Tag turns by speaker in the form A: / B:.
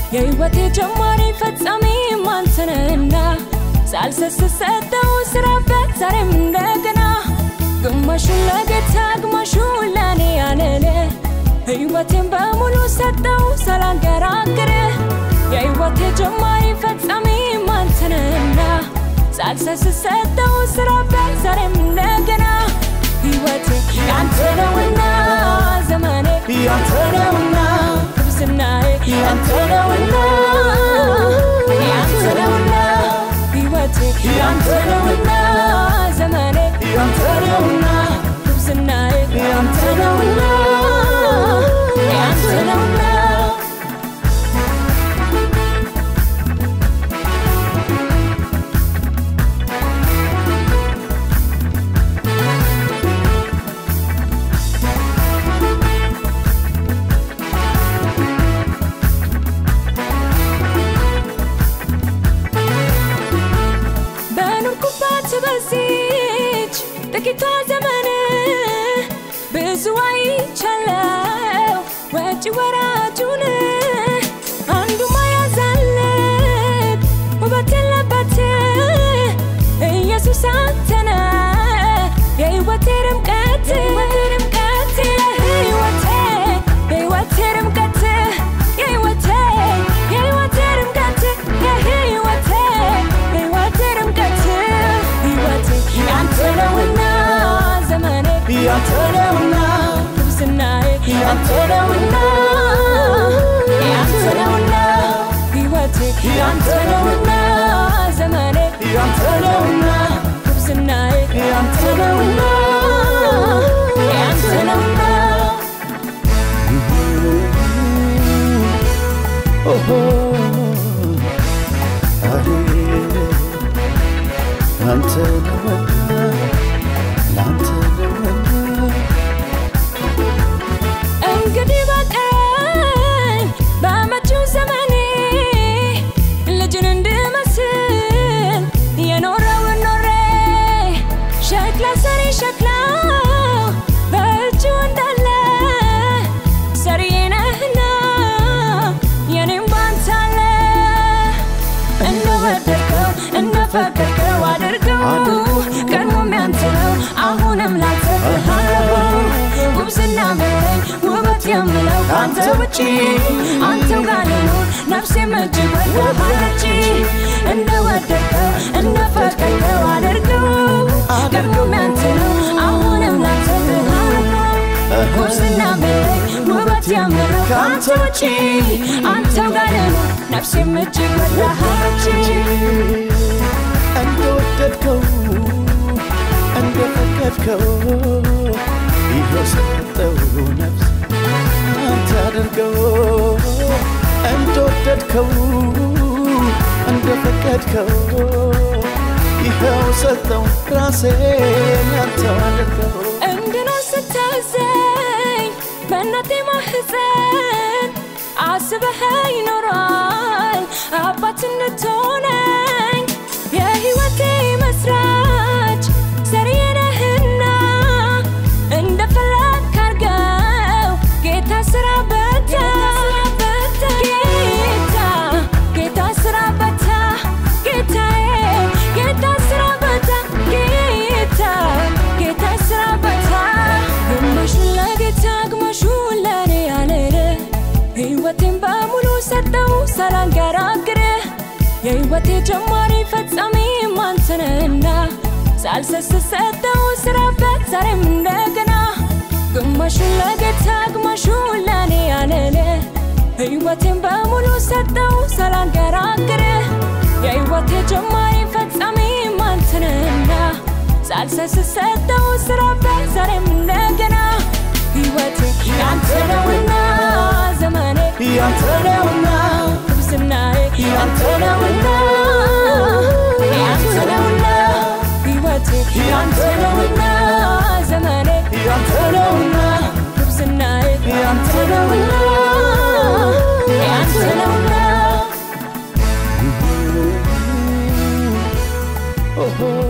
A: የሕይወቴ ጀማሪ ፈጻሚ አንተነህና ሳልሰስት ሰጠው ስራበት ዛሬም እንደገና ግማሹን ለጌታ ግማሹን ለእኔ ያለለ ሕይወቴን በሙሉ ሰጠው ሳላንገራግር የሕይወቴ ጀማሪ ፈጻሚ አንተነህና ሳልሰስት ሰጠው ስራበት ዛሬም እንደገና ሕይወቴ ያንተ ነውና ዘመኔ ያንተ ነውና ጉብዝናዬ ያንተ ነውና ያንተ ነውና ሕይወቴ ያንተ ነውና ዘመኔ ያንተ ነውና ጉብዝናዬ ያንተ ነውና ያንተ ነውና በኖርኩባት በዚች ጥቂቷ ዘመን ብዙ አይቻለው ወጪ ወራጁን አንዱ ማያዛልቅ ውበት የለበት ኢየሱስ አንተነ የሕይወቴ ድምቀት የሕይወቴ የሕይወቴ ድምቀት የሕይወቴ የሕይወቴ ድምቀት የሕይወቴ የሕይወቴ ድምቀት ሕይወቴ ያንተ ነውና ዘመኔ ያንተ ነውና ጉብዝናዬ ያንተ ነውና ያንተ ነውና ሕይወቴ ያንተ ነውና ዘመኔ ያንተ ነውና ጉብዝናዬ ያንተ ነውና ያንተ ነውና
B: ኦሆ አሄ አንተ ነውና ላንተ ነውና
A: እንግዲህ በቀኝ በመጪው ዘመኔ ልጅን እንድመስል የኖረውን ኖሬ ሸክላ ሰሪ ሸክላ በእጁ እንዳለ ሰሪዬ ነህና የኔም ባንተ አለ እንደወደድከው እንደፈቀድከው አድርገው ቀድሞም ያንተ ነው አሁንም ላንተ ብሃለው ጉብዝና መለኝ ውበት የምለው ከአንተ ውጪ አንተው ጋር ልኑር ነፍሴም እጅግ ወዳሃለች እንደወደድከው እንደፈቀድከው አድርገው ቀድሞም ያንተ ነው አሁንም ላንተ ብሃለው ጉብዝና መለኝ ውበት የምለው ከአንተ ውጪ አንተው ጋር ልኑር ነፍሴም እጅግ ወዳሃለች
B: እንደወደድከው እንደፈቀድከው ይኸው ሰጠው ነፍስ አንተ አድርገው እንደወደድከው እንደፈቀድከው ይኸው ሰጠው ራሴን ያንተው አድርገው
A: እንድኖር ስታዘኝ በእናቴ ማህፀን አስበህ ይኖራል አባት እንድትሆነኝ የሕይወቴ መስራች ሰሪዬ ነህና እንደፈለግክ አድርገው ጌታ ስራ በታ ጌታ ጌታ ስራ በታ ጌታዬ ጌታ ስራ በታ ጌታ ጌታ ስራ በታ ግማሹን ለጌታ ግማሹን ለእኔ ያለለ ሕይወቴን በሙሉ ሰጠው ሳላንገራግር የሕይወቴ ጀማሪ ፈጻሚ አንተነህና ሳልሰስት ሰጠው ስራበት ዛሬም እንደገና ግማሹን ለጌታ ግማሹን ለእኔ ያለለ ሕይወቴን በሙሉ ሰጠው ሳላንገራግር የሕይወቴ ጀማሪ ፈጻሚ አንተነህና ሳልሰስት ሰጠው ስራበት ዛሬም እንደገና ሕይወቴ ያንተ ነውና ዘመኔ ያንተ ነውና ጉብዝናዬ ያንተ ነውና ያንተ ነውና ሕይወቴ ያንተ ነውና ዘመኔ ያንተ ነውና ጉብዝናዬ ያንተ ነውና ያንተ ነውና
B: ኦሆ